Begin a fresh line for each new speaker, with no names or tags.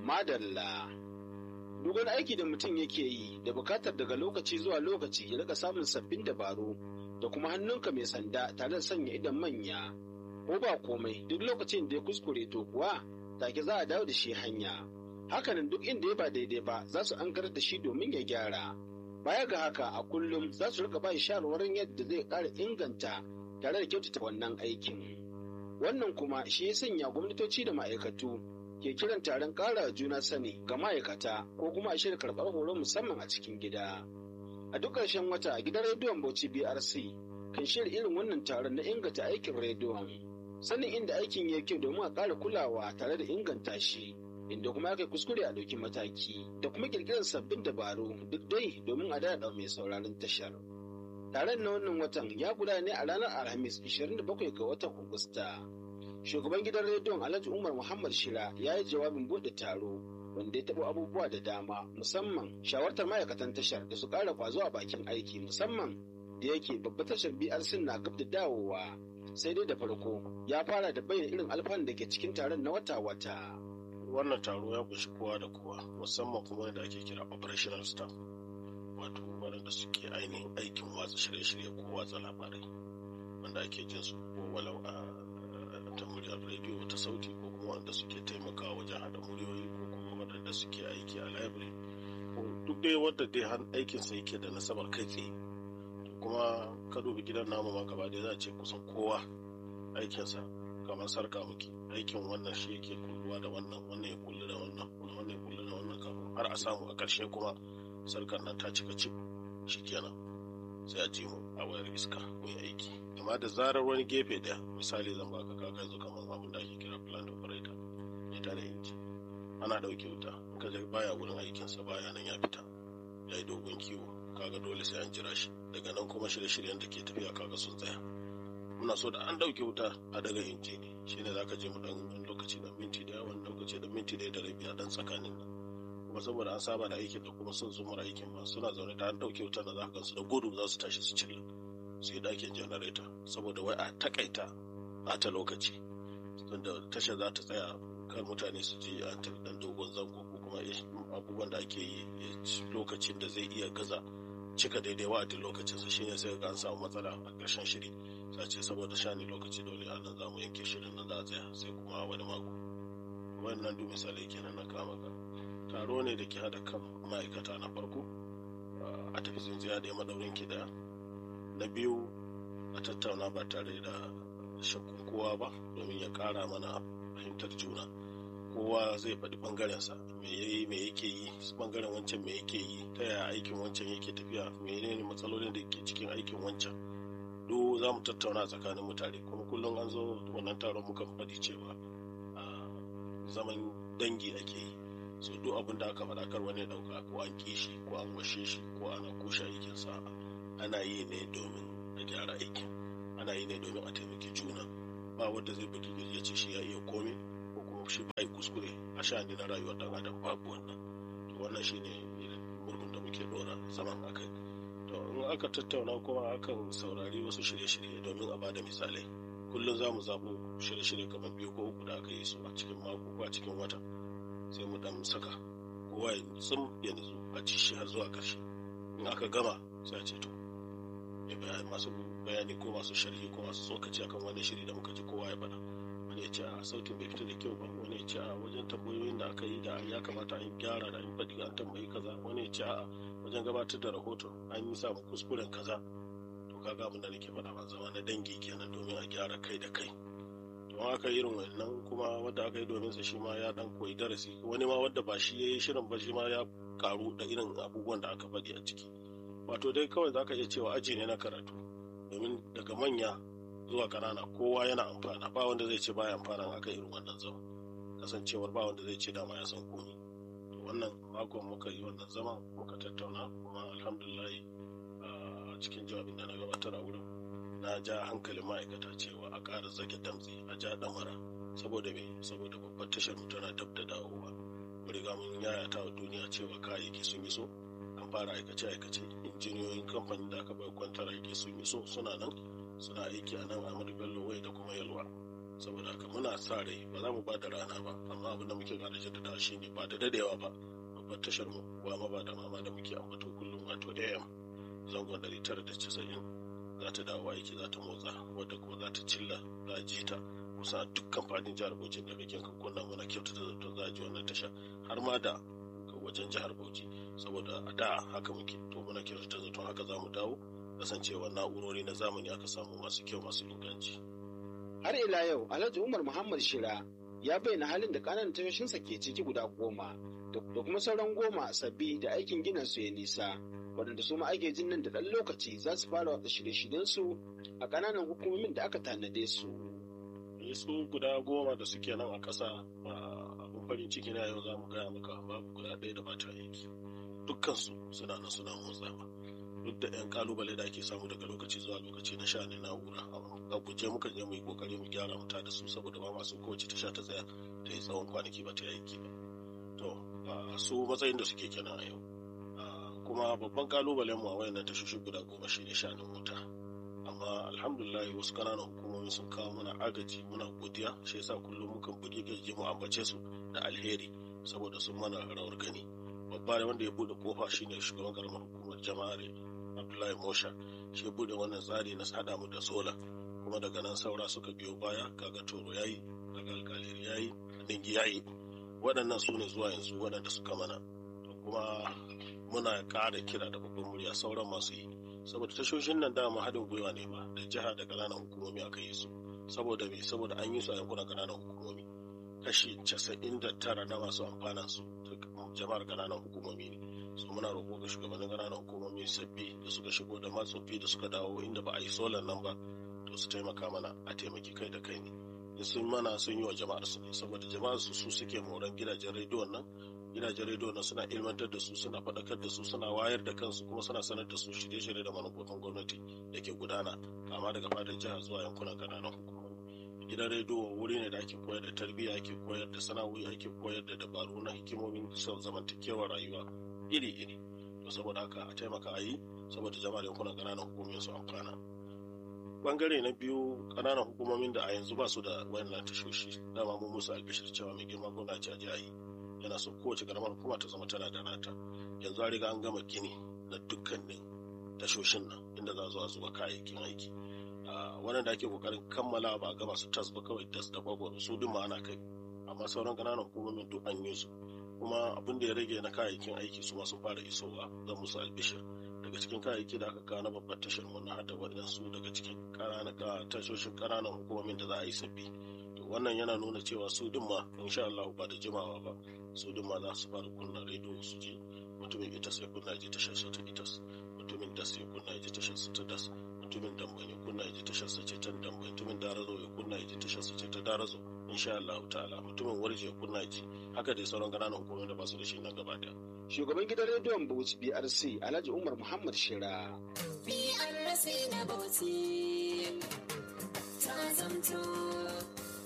madalla duk wani aiki da mutum yake yi da bukatar daga lokaci zuwa lokaci ya rika samun sabbin dabaru da kuma hannunka mai sanda tare da sanya idan manya ko ba komai duk lokacin da ya kuskure to kuwa take za a dawo da shi hanya hakanan duk inda ya ba daidai ba za su an da shi domin ya gyara baya ga haka a kullum za su rika bai shawarwarin yadda zai ƙara inganta tare da kyautata wannan aikin wannan kuma shi ya sanya gwamnatoci da ma'aikatu ke kiran taron ƙara juna sani ga ma'aikata ko kuma a shirya karɓar horo musamman a cikin gida a duk ƙarshen wata gidan rediyon bauchi brc kan shirya irin wannan taron na inganta aikin rediyon sanin inda aikin ya kyau domin a ƙara kulawa tare da inganta shi inda kuma aka kuskure a ɗauki mataki da kuma ƙirƙirar sabbin dabaru duk dai domin a daɗa mai sauraron tashar. Taron na wannan watan ya gudana ne a ranar Alhamis 27 ga watan Agusta. Shugaban gidan rediyon Alhaji Umar Muhammad Shira ya yi jawabin buɗe taro wanda ya taɓa abubuwa da dama musamman shawartar ma'aikatan tashar da su ƙara kwazo a bakin aiki musamman da yake babbar tashar BRC na gab da dawowa. Sai dai da farko ya fara da bayyana irin alfanun da ke cikin taron na wata-wata.
wannan taro ya kunshi kowa da kowa musamman kuma da ake kira operational staff wato waɗanda suke ainihin aikin watsa shirye-shirye ko watsa labarai wanda ake jin su ko walau a ta muryar rediyo ta sauti ko kuma wanda suke taimakawa wajen haɗa muryoyi ko kuma waɗanda suke aiki a library ko duk dai wanda dai har aikinsa yake da nasabar kai tsaye kuma ka dubi gidan namu ma gaba dai za a ce kusan kowa aikinsa kamar sarka muke aikin wannan shi yake kulluwa da wannan wannan ya kullu da wannan wannan ya kullu da wannan kafin har a samu a ƙarshe kuma sarkar nan ta cika cip kenan sai a ji mu a wayar iska mu yi aiki amma da zarar wani gefe daya misali zan baka kaga yanzu kamar abin da ake kira plant operator mai tare inji ana ɗauke wuta in ka baya wurin aikinsa baya nan ya fita ya yi dogon kiwo kaga dole sai an jira shi daga nan kuma shirye-shiryen da ke tafiya kaga sun tsaya muna so da an dauke wuta a daga inji ne shine zaka je mu dan lokaci da minti daya wani lokaci da minti daya da rabi a dan tsakanin nan kuma saboda an saba da aikin da kuma sun zumar aikin ba suna zaune da an dauke wuta da za ka su da gudu za su tashi su cilla su yi dakin janareta saboda wai a takaita ta lokaci tunda tasha za ta tsaya kar mutane su je an tafi dan dogon zango ko kuma abubuwan da ake yi lokacin da zai iya gaza cika daidai wa'adin lokacinsa shine sai ga an samu matsala a ƙarshen shiri sace saboda shani lokaci dole a nan za mu yanke shirin nan za a tsaya sai kuma wani mako wannan duk misalai kenan na kama ka taro ne da ke hada kan ma'aikata na farko a tafi tsintsiya da madaurin ki daya na biyu a tattauna ba tare da shakkun kowa ba domin ya kara mana fahimtar juna kowa zai faɗi ɓangarensa me ya yi me yake yi ɓangaren wancan me yake yi ta yaya aikin wancan yake tafiya menene matsalolin da ke cikin aikin wancan duk za mu tattauna tsakanin mutane kuma kullum an zo wannan taron muka faɗi cewa zaman dangi ake yi so duk abin da aka faɗa kar wani ɗauka ko an ƙi shi ko an washe shi ko ana kushe aikinsa ana yi ne domin a gyara aikin ana yi ne domin a taimaki juna ba wanda zai bugi ya ce shi ya iya komai ko kuma shi ba yi kuskure a sha'ani na rayuwar ɗan adam babu wannan to wannan shine murhun da muke ɗora zaman akai to in aka tattauna kuma akan saurari wasu shirye-shirye domin a bada misalai kullum za mu zaɓo shirye-shirye kamar biyu ko uku da aka yi su a cikin mako ko a cikin wata sai mu dan saka kowa ya tsum ya nutsu a ci shi har zuwa ƙarshe in aka gama sai a ce to masu bayani ko masu sharhi ko masu tsokaci akan wannan shiri da muka ji kowa ya faɗa wani ya ce a sautin bai fita da kyau ba wani ya ce a wajen tambayoyin da aka yi da ya kamata an gyara da an faɗi an tambayi kaza wani ya ce a wajen gabatar da rahoton an yi samun kuskuren kaza to kaga abin da nake faɗa ba zama na dangi kenan domin a gyara kai da kai to aka irin wannan kuma wanda aka yi domin sa shi ma ya dan koyi darasi wani ma wanda ba shi yayi shirin ba shi ma ya karu da irin abubuwan da aka faɗi a ciki wato dai kawai zaka iya cewa aji ne na karatu domin daga manya zuwa ƙanana kowa yana amfana ba wanda zai ce baya amfana aka irin wannan zama kasancewar ba wanda zai ce dama ya san komi to wannan makon muka yi wannan zama muka tattauna kuma alhamdulillah a cikin jawabin da na gabatar a wurin na ja hankalin ma'aikata cewa a ƙara zage damtse a ja ɗamara saboda me saboda babbar tashar mu tana dab da dawowa mu riga mun yayata wa duniya cewa kayayyaki sun yi so an fara aikace aikace injiniyoyin kamfanin da aka bai kwantar aiki sun yi so suna nan suna aiki a nan Ahmadu Bello wai da kuma Yalwa saboda haka muna sa rai ba za mu ba da rana ba amma abin da muke ƙara jaddada shi ne ba da dadewa ba babbar tashar mu ba ma ba da mama da muke ambato kullum wato am zangon ɗari tara da casa'in za ta dawo aiki za ta motsa wadda kuma za ta cilla za a ji ta kusa dukkan fadin jihar bauchi da kake kunna muna kyautata zaton za a ji wannan tasha har ma da wajen jihar bauchi saboda a da haka muke to muna kyautata zaton haka za mu dawo kasancewa na'urori na zamani aka samu masu kyau masu inganci.
har ila yau alhaji umar muhammad shira ya bayyana halin da kananan tashoshinsa ke ciki guda goma da kuma sauran goma sabbi da aikin ginin su ya nisa waɗanda su ma ake jin nan da ɗan lokaci za su fara watsa shirye-shiryensu a ƙananan hukumomin da aka tanade su.
su guda goma da suke nan a ƙasa abin farin ciki na yau za mu gaya maka babu guda ɗaya da bata aiki dukkansu suna nan suna motsawa duk da 'yan kalubale da ake samu daga lokaci zuwa lokaci na sha ne na'ura a guje muka je mu yi kokari mu gyara mu da su saboda ba masu kowace ta sha ta tsaya ta yi tsawon kwanaki ba ta yi aiki ba to su matsayin da suke kenan a yau kuma babban kalubalen mu a wayannan tashoshi guda goma shi ne shanin wuta amma alhamdulillah wasu kananan hukumomi sun kawo mana agaji muna godiya shi yasa kullum mukan buɗe gaji mu ambace su da alheri saboda sun mana rawar gani babba wanda ya bude kofa shine shugaban karamar hukumar jama'ar abdullahi mosha shi bude wannan tsari na sada mu da sola kuma daga nan saura suka biyo baya kaga toro yayi kaga alkaleri yayi ningi yayi waɗannan su ne zuwa yanzu waɗanda suka mana kuma muna ƙara kira da babban murya sauran masu yi saboda tashoshin nan dama haɗin gwiwa ne ba da jiha da ƙananan hukumomi aka yi su saboda me saboda an yi su a yankunan ƙananan hukumomi kashi casa'in da tara na masu amfanan su jama'ar ƙananan hukumomi ne su muna roƙo ga shugabannin ƙananan hukumomi sabbi da suka shigo da matsoffi da suka dawo inda ba a yi solar nan ba to su taimaka mana a taimaki kai da kai ne in sun mana sun yi wa jama'ar su ne saboda jama'ar su su suke moran gidajen rediyon nan gidajen rediyo na suna ilmantar da su suna faɗakar da su suna wayar da kansu kuma suna sanar da su shirye-shirye da manufofin gwamnati da ke gudana kama daga fadin jiha zuwa yankunan ƙananan hukumomi gidan rediyo wuri ne da ake koyar da tarbiyya ake koyar da sana'o'i ake koyar da dabaru na hikimomin zamantakewar rayuwa iri-iri to saboda haka a taimaka a yi saboda jama'ar yankunan ƙananan hukumomin su amfana bangare na biyu ƙananan hukumomin da a yanzu ba su da wayannan tashoshi dama mun musu albishir cewa mai girma gwamna ce a yi yana so kowace karamar hukuma ta zama tana da nata yanzu an riga an gama gini na dukkanin tashoshin nan inda za zo a zuba kayayyakin aiki wannan da ake kokarin kammala ba a gama su tas ba kawai tas da kwakwa su duk ma ana kai amma sauran ƙananan hukumomin duk an yi su kuma abin da ya rage na kayayyakin aiki su ma sun fara isowa zan musu albishir daga cikin kayayyaki da aka kawo na babbar tashar mu na hada waɗansu daga cikin tashoshin ƙananan hukumomin da za a yi sabbi to wannan yana nuna cewa su din ma insha Allah ba da jimawa ba su din ma za su fara kunna rediyo su ji mutumin ita sai kunna ji tashar sa ta itas mutumin das ya kunna ji tashar sa ta das mutumin damban ya kunna ji tashar sa ce ta damban mutumin darazo ya kunna ji tashar sa ce ta darazo insha Allah ta'ala mutumin warje ya kunna ji haka dai sauran ƙananan hukumomin da ba su da shi nan gaba daya
Shugaban gidan rediyon Bauchi BRC Alhaji Umar Muhammad Shira.
BRC na Bauchi ta zamto